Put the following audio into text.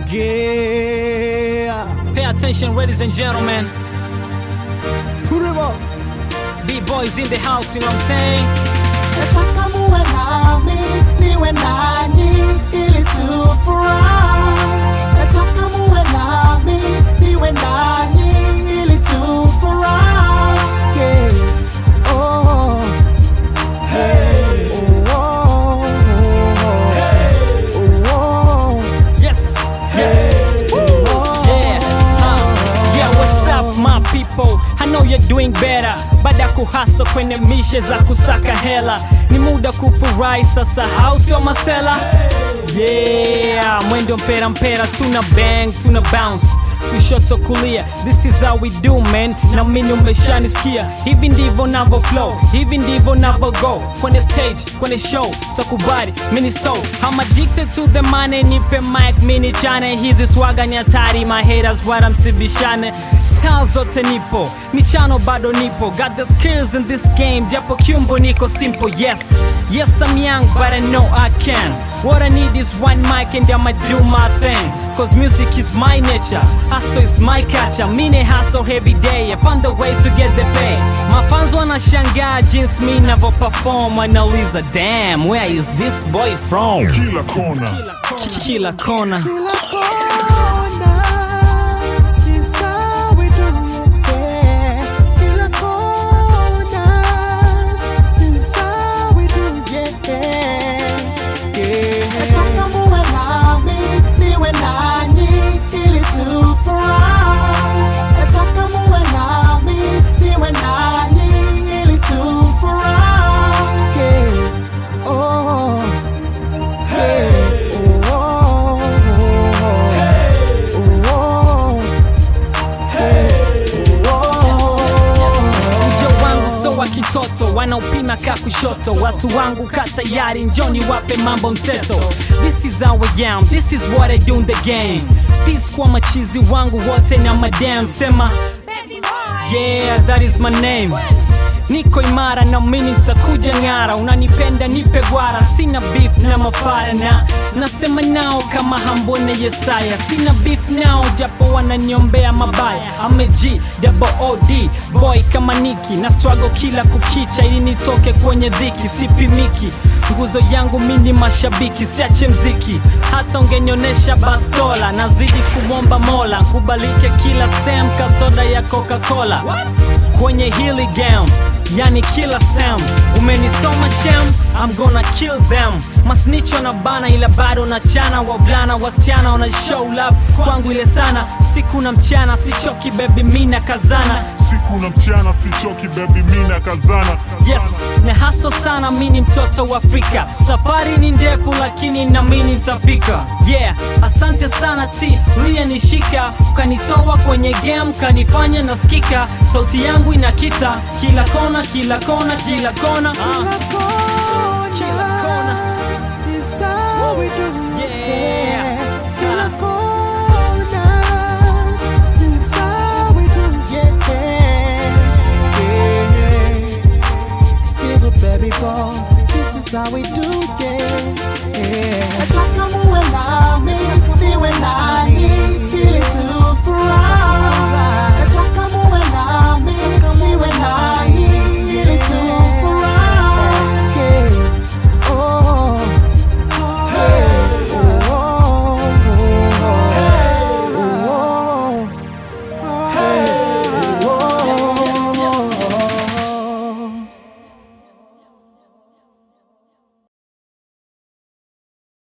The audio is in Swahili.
Yeah. Pay attention, ladies and gentlemen. Put 'em up. B-boys in the house, you know what I'm saying? Nataka muwe nami, niwe nanyi ili tufurahi. Nataka muwe nami, niwe nanyi ili tufurahi. Yeah. Oh. Hey. Oh. Oh. Oh. Yes. Yes. Yeah. Uh, yeah, what's up my people? I know you're doing better. Baada ya kuhasa kwenye mishe za kusaka hela, ni muda kufurahi sasa, au sio masela? Yeah, mwendo mpera mpera, tuna bang, tuna bounce kushoto kulia, this is how we do man, na mimi umeshanisikia, hivi ndivyo navo flow, hivi ndivyo navo go kwenye stage, kwenye show, takubali mini so, I'm addicted to the money, nipe mic mini chane, hizi swaga ni hatari, my haters wala msibishane, style zote nipo, michano bado nipo, got the skills in this game, japo kyumbo niko simple, yes, yes I'm young but I know I can, what I need is one mic and I'ma do my thing, cause music is my nature, hustle is my culture, mine hustle every day, I found a way to get the pay, mafans wanashangaa jinsi mi navo perform, wanauliza damn, where is this boy from? kila kona Ki- Kila kona. Kila kona is how we do it, yeah. Kila kona is how we do it, yeah. Yeah. Nataka muwe nami, niwe nanyi, ili tufurahi. Nataka muwe nami, niwe nanyi, ili tufurahi. Yeah. Oh. Hey. Oh. Oh. Ujo wangu so wa kitoto wanaopima ka kushoto, watu wangu ka tayari, njoni wape mambo mseto. This is how I am, this is what I do in the game. Peace kwa machizi wangu wote na madam, sema yeah, that is my name. Niko imara na mimi nitakuja ng'ara, unanipenda nipe gwara, sina beef na mafara na nasema nao kama hambone Yesaya, sina beef nao japo wananiombea mabaya. I'm a G double OD boy kama Niki na struggle kila kukicha ili nitoke kwenye dhiki, sipimiki nguzo yangu mini mashabiki, siache mziki hata ungenionesha bastola, nazidi kumwomba Mola kubalike kila sem kasoda ya Coca-Cola kwenye hili game yani kila sam umenisoma shem I'm gonna kill them masnicho na bana ila bado na chana wavulana wasichana wana show love kwangu ile sana siku na mchana sichoki bebi mina kazana siku na mchana sichoki bebi mina kazana yes na haso sana mini mtoto wa afrika safari ni ndefu lakini nami nitafika yeah asante sana t uliyenishika ukanitoa kwenye game kanifanya nasikika sauti yangu inakita kila kona kila kona kila kona ah. Kila kona is how we do it, Yeah. Kila kona is how we do it, yeah. Yeah. Still a baby boy, this is how we do